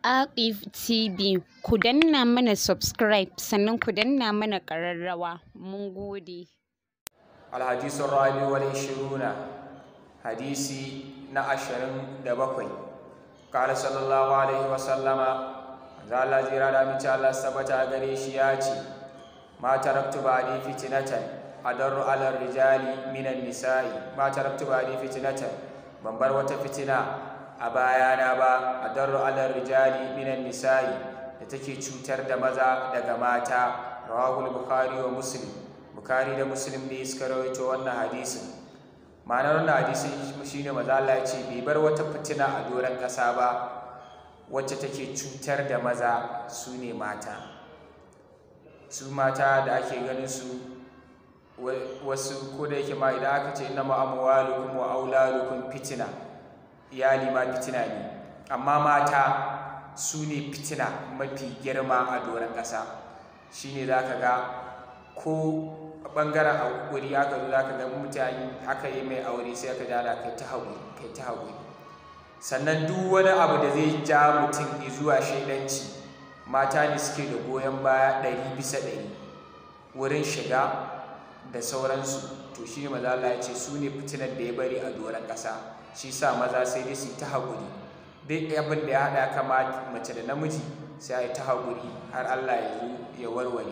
Aqif TV ku danna mana subscribe sannan ku danna mana ƙararrawa mun gode. الحديث الرابع والعشرون حديثي نعشرين دبقي قال صلى الله عليه وسلم قال زيرا دا من الله ثبت غريش ياتي ما تركت بعدي فتنة أدر على الرجال من النساء ما تركت بعدي فتنة من بر فتنة أبايانا با أدر على الرجال من النساء da take cutar da maza daga mata rawahul bukhari wa muslim bukari da muslim ne suka rawaito wannan hadisin ma'anar wannan hadisin shine maza Allah ya ce bai bar wata fitina a doron ƙasa ba wacce take cutar da maza su ne mata su mata da ake ganin su wasu ko da yake ma idan aka ce inna ma'amwalukum wa auladukum fitina iyali ma fitina ne amma mata su ne fitina mafi girma a doron ƙasa shine za ka ga ko ɓangaren haƙuri aka zo za ka ga mutane aka yi mai aure sai aka jana kai ta haƙuri kai ta haƙuri sannan duk wani abu da zai ja mutum zuwa shaidanci mata ne suke da goyon baya ɗari bisa ɗari wurin shiga da sauransu to shi ne maza Allah ya ce su ne fitinar da ya bari a doron ƙasa shi sa maza sai dai su ta haƙuri duk abin da ya haɗa kama mace da namiji sai a yi ta haƙuri har Allah ya zo ya warware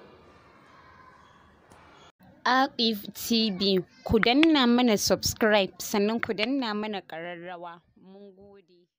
Aqif TV ku danna mana subscribe sannan ku danna mana ƙararrawa mun gode.